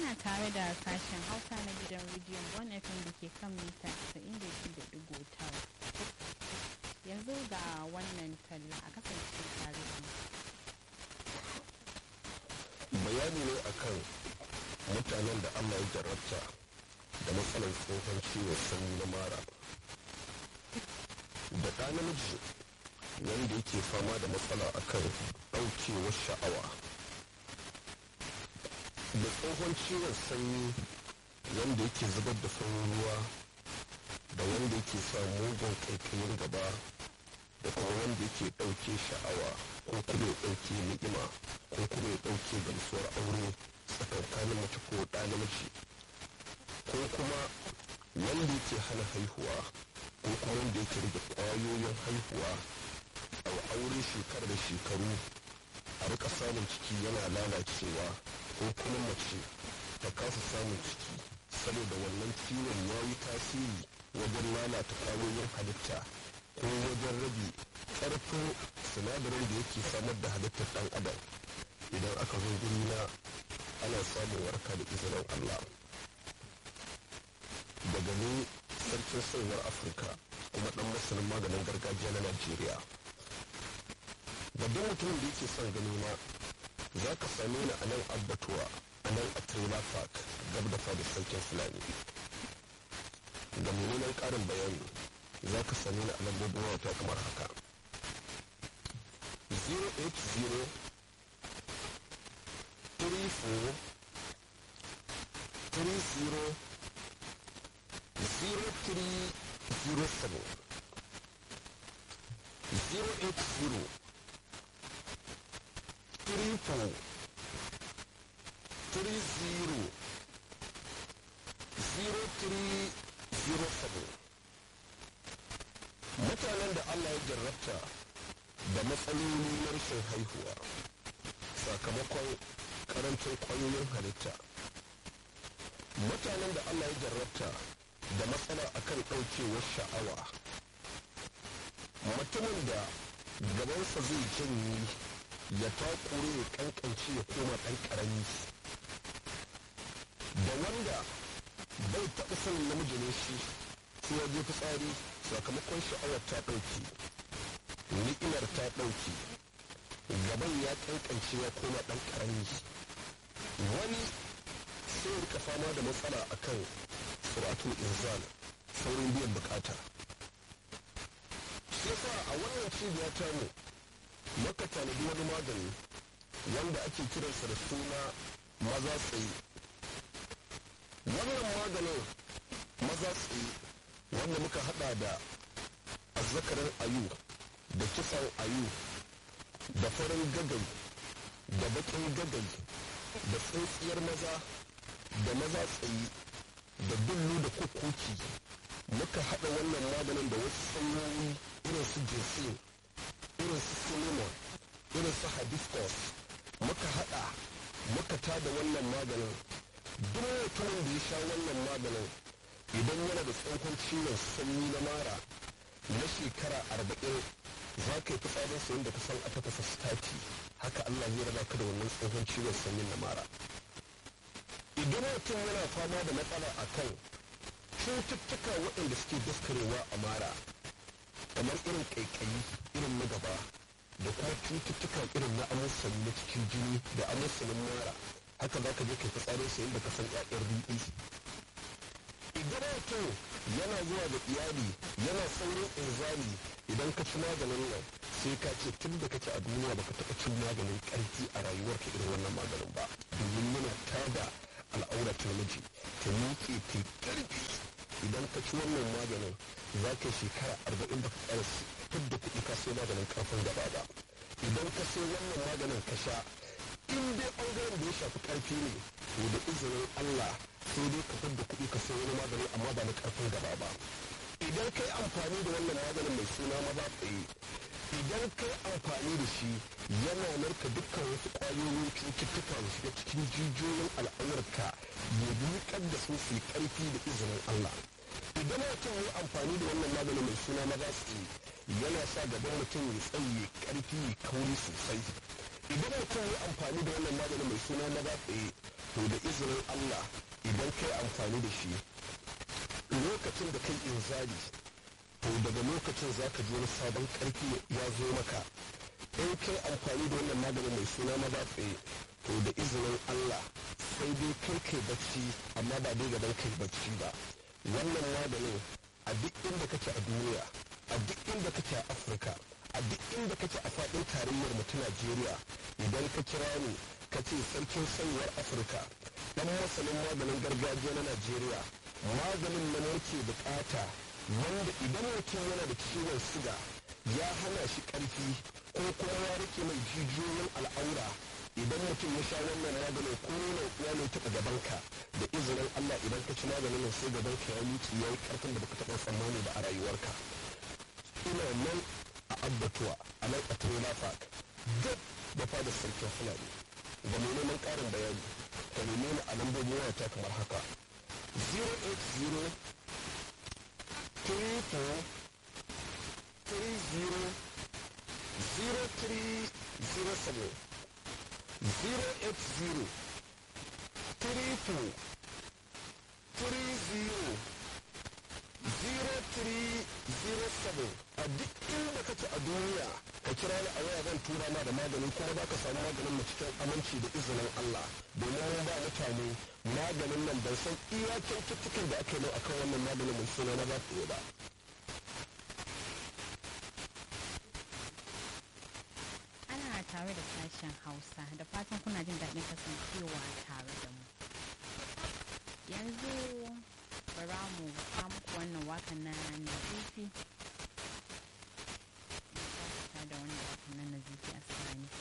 ana tare da sashen hausa na gidan rediyon bon fm da ke kan mita 92.9 yanzu ga wannan talla a kasance tare da bayani ne akan mutanen da allah ya jarabta da matsalar tsohon ciwon sanyi na mara da ɗa namiji wanda yake fama da matsala akan ɗaukewar sha'awa da tsohon ciwon sanyi wanda yake zubar da farin ruwa da wanda yake sa mugun kaikayin gaba da kuma wanda yake ɗauke sha'awa ko kuma ya ɗauke ni'ima ko kuma ya ɗauke gamsuwar aure tsakankanin mace ko ɗa namiji ko kuma wanda yake hana haihuwa ko kuma wanda yake rage ƙwayoyin haihuwa a aure shekara da shekaru a rika samun ciki yana lalacewa ko kuma mace ta kasa samun ciki saboda wannan ciwon ya yi tasiri wajen lalata ƙwayoyin halitta ko wajen rage ƙarfin sinadarin da yake samar da halittar ɗan adam idan aka zo guri na ana samun warka da izinin allah daga ni sarkin sauwar afirka kuma ɗan masanin maganin gargajiya na najeriya babban mutumin da yake son gani na za ka same ni a nan abbatuwa a nan a trailer park gab da fadar sarkin fulani ga mummunan ƙarin bayani za ka same ni a lambobin wata kamar haka 080 34 30 0307 080 triple three zero zero three zero seven mutanen da Allah ya jarrabta da matsaloli na rashin haihuwa sakamakon karancin kwayoyin halitta mutanen da Allah ya jarrabta da matsala akan ɗaukewar sha'awa mutumin da gabansa zai janye ya takure ya kankance ya koma ɗan ƙarami da wanda bai taɓa sanin namiji ne shi sai ya je fitsari sakamakon sha'awar ta ɗauki ni'imar ta ɗauki gaban ya kankance ya koma ɗan ƙarami wani sai rika fama da matsala akan suratul inzal saurin biyan bukata sai sa a wannan cibiya ta mu maka tanadi wani magani wanda ake kiransa da suna maza tsaye wannan maganin maza tsaye wanda muka hada da azzakarin ayu da kisan ayu da farin gagai da bakin gagai da tsintsiyar maza da maza tsaye da dullu da kukuki muka hada wannan maganin da wasu sanyoyi irin su jinsin irin su cinnamon irin su hibiscus muka hada muka tada wannan maganin duk mutumin da ya sha wannan maganin idan yana da tsohon ciwon sanyi na mara na shekara arba'in za ka yi fitsarin sayin da ka san a tafasa stati haka allah ya raba ka da wannan tsohon ciwon sanyin na mara idan mutum yana fama da matsala a kan cututtuka waɗanda suke daskarewa a mara kamar irin ƙaiƙayi irin na gaba da kuma cututtuka irin na amusani na cikin jini da amusanin mara haka za ka je kai fitsarin sayin da ka san ƴaƴan riɗi idan mutum yana zuwa da iyali yana saurin inzali idan ka ci maganin nan sai ka ce tun da kake a duniya baka taɓa cin maganin ƙarfi a rayuwarka irin wannan maganin ba domin yana tada al'aura ta namiji ta miƙe ta ƙarfi idan ka ci wannan maganin za ka shekara arba'in baka ƙara fitar da kuɗi ka sai maganin ƙarfin gaba ba idan ka sai wannan maganin ka sha in dai ɓangaren da ya shafi ƙarfi ne to da izinin Allah sai dai ka fitar da kuɗi ka sai wani magani amma ba na ƙarfin gaba ba idan kai amfani da wannan maganin mai suna maza tsaye idan kai amfani da shi yana narka dukkan wasu ƙwayoyin cututtuka da shiga cikin jijiyoyin al'aurarka ya miƙar da su su ƙarfi da izinin Allah idan mutum ya amfani da wannan maganin mai suna maza tsaye yana sa gaban mutum ya tsaye ƙarfi ya kauri sosai idan mutum ya amfani da wannan maganin mai suna maza tsaye to da izinin allah idan kai amfani da shi lokacin da kai inzali to daga lokacin za ka ji wani sabon karfi ya zo maka in kai amfani da wannan maganin mai suna maza tsaye to da izinin allah sai dai kai kai bacci amma ba dai gaban kai bacci ba wannan maganin a duk inda kake a duniya a duk inda kake a afirka a duk inda kake a faɗin tarayyar mu ta najeriya idan ka kira ni ka ce sarkin sanyuwar afirka dan masanin maganin gargajiya na najeriya maganin nan muke bukata wanda idan mutum yana da ciwon siga ya hana shi karfi ko kuma ya rike mai jijiyoyin al'aura idan mutum ya sha wannan maganin ko nuna ya ne taɓa gabanka da izinin allah idan ka ci maganin nan sai gabanka ya miƙe ya yi ƙarfin da baka taɓa tsammani ba a rayuwarka ina nan a abbatuwa a nan a trailer park duk da fadar sarkin fulani da mai neman ƙarin bayani ka neme ni a lambobin wayata kamar haka 080 34 30 0307 080 34 30 0307 a duk inda kake a duniya ka kira ni a waya zan tura ma da magani kuma za ka samu maganin mu cikin aminci da izinin Allah domin mun ba mutane maganin nan ban san iya kyaututtukan da aka yi akan wannan maganin mai suna na ba ba ana tare da sashen hausa da fatan kuna jin daɗin kasancewa tare da mu yanzu bara mu muku wannan wakan na nazifi da wannan wakan na nazifi a